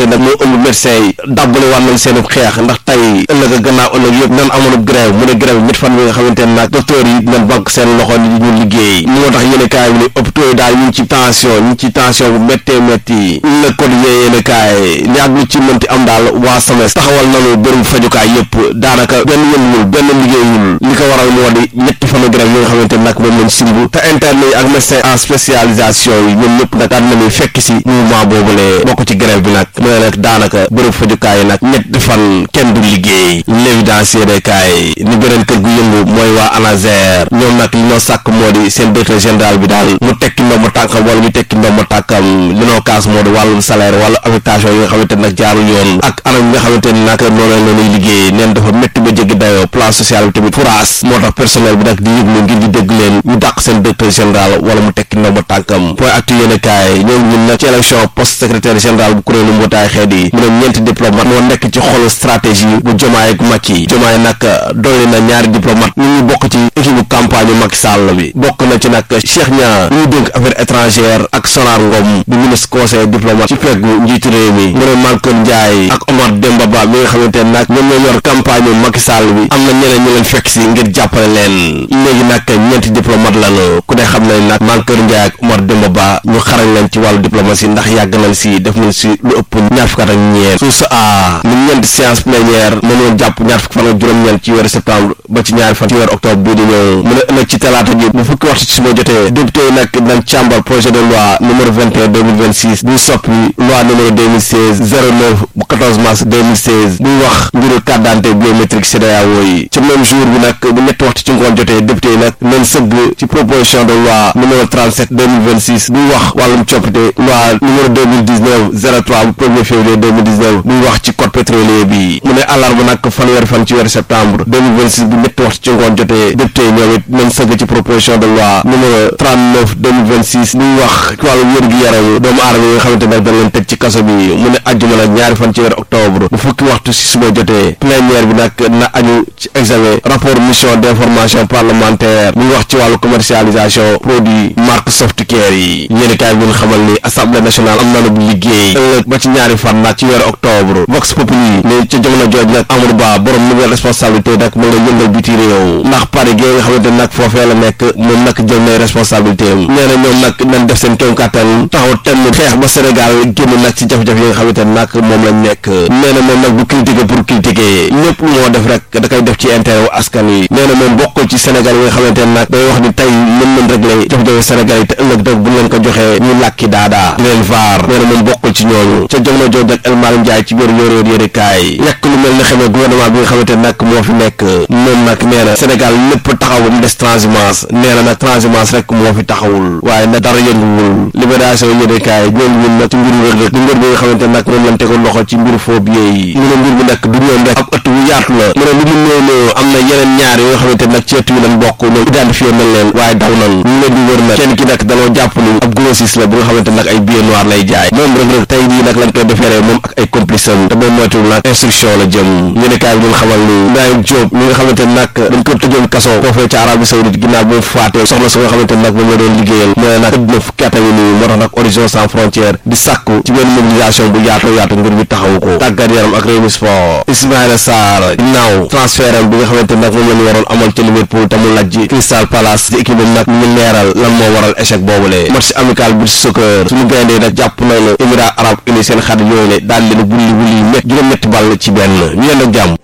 nag moo ëmb médecin yi dàbbale war nañ seen xeex ndax tey ëllëg a gannaaw ëllëg yëpp nan amoon grève mu ne grève ñett fan bi nga xamante ne nag docteur yi nañ banque seen loxo ni ñu liggéey moo tax yéen kaay bi ne hôpitaux yi daal ñu ngi ci tension ñu ngi ci tension bu méttee métti le code yéen kaay li ak lu ci mënti am daal waa SAMES taxawal nañu bërëb fajukaay yëpp daanaka benn yënguwul benn liggéeyul li ko waral moo di ñetti fanu grève yi nga xamante ne nag moom lañ simb te interne yi ak médecin en spécialisation yi ñoom ñëpp nag daal nañuy fekk si mouvement boobule bokk ci grève bi nag mu ne nag daanaka bërëb fajukaay yi nag ñetti fan kenn du liggéey l'évidence yéene kaay ni beneen kër gu yëngu mooy waa ANASER ñoom nag li ñoo sàkk moo di seen directeur général bi daal mu tekki ndomba tànkam wala ñu tekki ndomba tànkam li noo kaas moo di wàllum salaire wala affectation yi nga xamante ne nag jaarul yoon ak anam yi nga xamante ne nag noonu la ñuy liggéey neen dafa métti ba jéggi dayoo plan social bi tamit furaas moo tax personnel bi nag di yëglu ngir di dégg leen ñu dàq seen directeur général wala mu tekki ndomba tànkam point actu yéene kaay ñoom ñun nag ci élection poste secrétaire général bu kuréelu mbootaay xeet yi mu ne ñeenti diplomate moo nekk ci xolu stratégie bu jomaay ak Macky jomaay nag dolli na ñaari diplomate ñu ñu bokk ci équipe bu campagne Macky Sall bi bokk na ci nag Cheikh Niang ñu dénk affaire étrangère ak Sonar Ngom bu ministre conseil diplomate ci peggu njiitu réew mi mu ne Malcolm Ndiaye ak Omar Demba Ba mi nga xamante ne nag ñoom ñoo yor campagne Macky Sall bi am na ñeneen ñu leen fekk si ngir jàppale leen léegi nag ñeenti diplomate lañu ku ne xam ne nag Malcolm Ndiaye ak Omar Demba Ba ñu xarañ leen ci wàllu diplomatie ndax yàgg nañ si def nañ si lu ëpp ñaar fukk ak ñeent suuf sa a mu ñeenti séance plénière mën woon jàpp ñaar fukk fan ak juróom-ñeent ci weeru septembre ba ci ñaari fan ci weeru octobre bii di ñëw mu ne ëllëg ci talaata ji bu fukki waxtu ci suba jotee député yi nag dañ càmbar projet de loi numéro 21 2026 buy soppi loi numéro 2016 09 bu 14 mars 2016 buy wax mbiru carte d'identité biométrique CEDEAO yi ci même jour bi nag bu ñetti waxtu ci ngoon jotee député yi nag nañ sëgg ci proposition de loi numéro 37 2026 buy wax wàllum coppite loi numéro 2019 03 bu 1er février 2019 buy wax ci code pétrolier bi mu ne àllarba nag fanweeri fan ci weeru septembre 2026 bu ñetti waxtu ci ngoon jotee député yi ñoom it nañ sëgg ci proposition de loi numéro 39 2026 buy wax ci wàllum wér-gu-yaram doomu aadama yi nga xamante ne dañ leen teg ci kaso bi mu ne ajjuma nag ñaari fan ci weeru octobre bu fukki waxtu si suba jotee plénière bi nag na aju ci examen rapport mission d'information parlementaire buy wax ci wàllu commercialisation produit marque softcare yi yéeni kaay bi ñu xamal ni assemblée nationale am na bu liggéey ëllëg ba ci ñaari fan nag ci weeru octobre vox populi ne ca jamono jooj nag Amadou Ba borom nouvelle responsabilité nag mu nga yëngal biti réew ndax Paris gi nga xamante nag foofee la nekk moom nag jël na responsabilité am nee na ñoom nag nañ def seen kéem kàttan taxaw temm xeex ba Sénégal génn nag ci jafe-jafe yi nga xamante nag moom lañ nekk nee na moom nag bu critiquer pour critiquer lépp lu moo def rek da koy def ci intérêt wu askan wi nee na moom bokkul ci Sénégal yi nga xamante nag day wax ni tey mën nañ régler jafe-jafe Sénégal yi te ëllëg nag bu leen ko joxee ñu làkki daadaa di leen vaar nee na moom bokkul ci ñooñu ca jamono jooj nag El Malick Ndiaye ci biir yóor yóor yëri kaay yàq lu mel ne xamee gouvernement bi nga xamante nag moo fi nekk moom nag nee na Sénégal lépp taxaw ba mu des transhumance nee na nag transhumance rek moo fi taxawul waaye nag dara yënguwul libération yëri kaay ñoom ñun nag ci mbiru Reug Reug di mbir bi nga xamante nag moom lañ tegoon loxo ci mbiru phobie yi mu ne mbir bi nag du ñoom rek ab ëtt bu yaatu la mu ne lu mu néew néew am na yeneen ñaar yoo nga xamante nag ci ëtt bi lañ bokk ñoom identifié nañ leen waaye daw nañ ñu leen di wër nag kenn ki nag danoo jàpp ni ab grossiste la bu nga xamante nag ay billets noirs lay jaay moom Reug Reug tey jii nag lañ koy defeeree moom ak ay complice am te moom moytuwul nag instruction la jëm yéenekaay bi ñu xamal ni Ibrahima Diop mi nga xamante nag dañ ko tëjoon kaso foofee ca Arabie Saoudite ginnaaw bu mu faatee soxna su nga xamante nag moom la doon liggéeyal mu ne nag tëdd na fukki at a ngi nii moo tax nag Horizon sans frontières di sàkku ci benn mobilisation bu yaatoo yaatu ngir bi taxawu ko tàggat yaram ak Rewmi Sport Ismaïla Sarr ginnaaw transfert am bi nga xamante nag moom la ñu waroon amal ca Liverpool te mu lajji Crystal Palace di équipe nag ñu leeral lan moo waral échec boobule match amical bi soccer suñu gayndee nag jàpp nañ ne Émirats arabes unis seen xarit yooyu ne daal leen wulli wulli mét juróom-ñetti ball ci benn ñu yend ak jàmm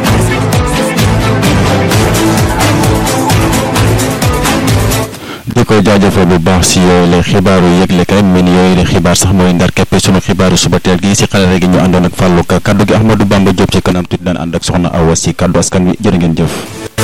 di ko jaajëfal bu baax si yooyu la xibaaru yëgle kay mel ni yooyu la xibaar sax mooy ndar keppe sunu xibaaru suba teel gi si xale gi ñu àndoon ak Fallou Ka kaddu gi Ahmadou Bamba Diop ci kanam tuuti daan ànd ak soxna Awa si kaddu askan wi jërë ngeen jëf